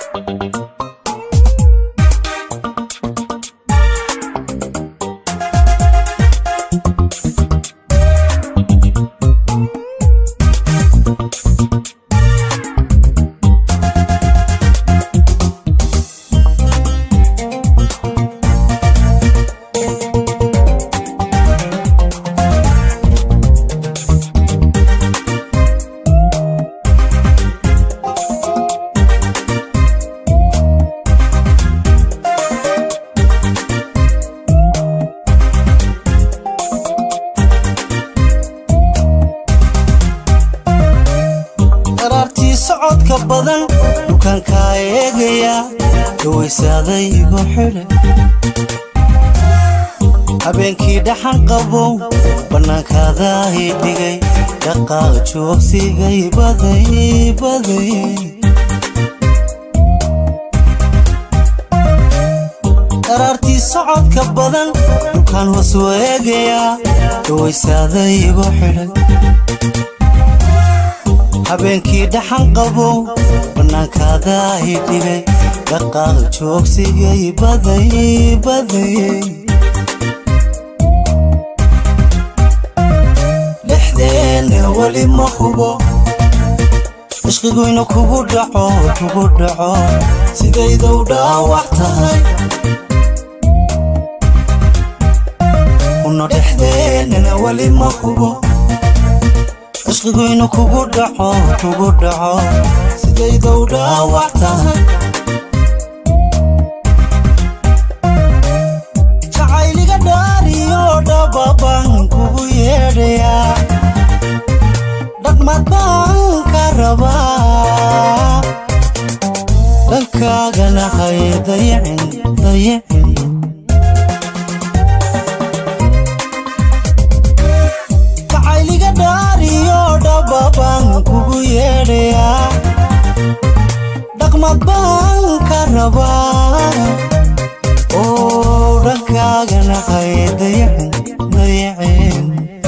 qaraartii socodka badan dukaankaa eegaya dhawaysaaday igu xidhe habeenkii dhaxan qabow bannaankaada ii dhigay dhaqaaq joogsigay baday baday qaraartii socodka badan dukaan hoos weegaya dhawaysaaday igu xidhay habeenkii dhaxan qabow bannaankaada ii dhigay dhaqaaq joogsigay baday baday dhexdeena weli ma hubo ishqiguyna kugu dhaco kugu dhaco sidaydow dhaawac tahay una dhexdeenana weli ma hubo ishqiguyna kugu dhaco kugu dhaco sidaydow dhaawac tahay jacayliga dhaariyo dhababan kugu yeedhayaa dhaqmad baan ka rabaa dhankaagana hay dayicin dayicin jacayliga dhaariyo dhababan kugu yeedhayaa dhaqmad baan ka rabaa oo dhankaagana hay dayicin dayicin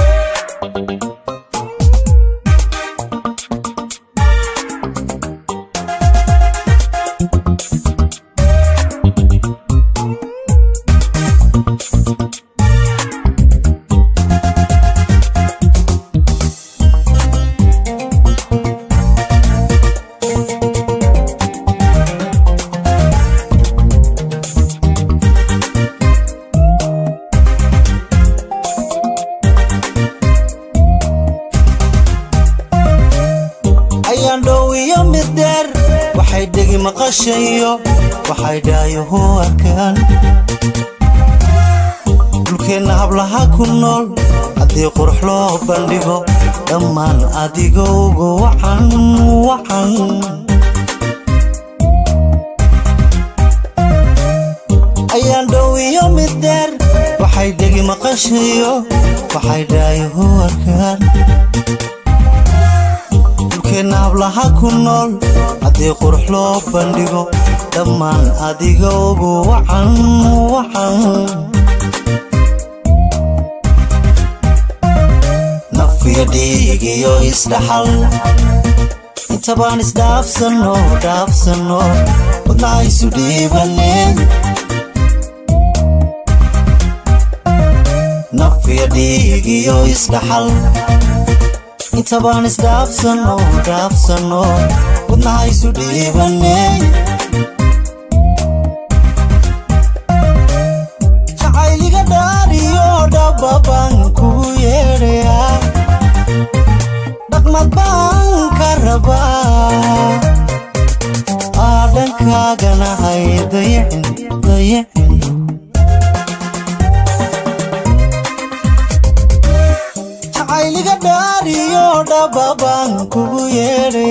ayaan dhow iyo mid dheer waxay dhegi maqashayo waxay dhaayuhu arkaan dhulkeenna hablaha ku nool haddii qurux loo bandhigo dhammaan adigowga wacan wacan ayaan dhow iyo mid dheer waxay dhegi maqashayo waxay dhaayuhu arkaan dhulkeenna hablaha ku nool haddii qurux loo bandhigo dhammaan adigowgu wacan wacan nafiyo dhiig iyo isdhaxal intabaan isdhaafsanno dhaafsanno wadnaha isu dhiibaneen nafiyo dhiig iyo isdhaxal intabaan isdhaafsanno dhaafsanno wadnaha isu dhiibaney jacayliga dhaariyo dhababan kugu yeedhayaa dhaqmad baan ka rabaa aa dhankaagana hay dayicin dayicin jacayliga dhaariyo dhababan kugu yeedhay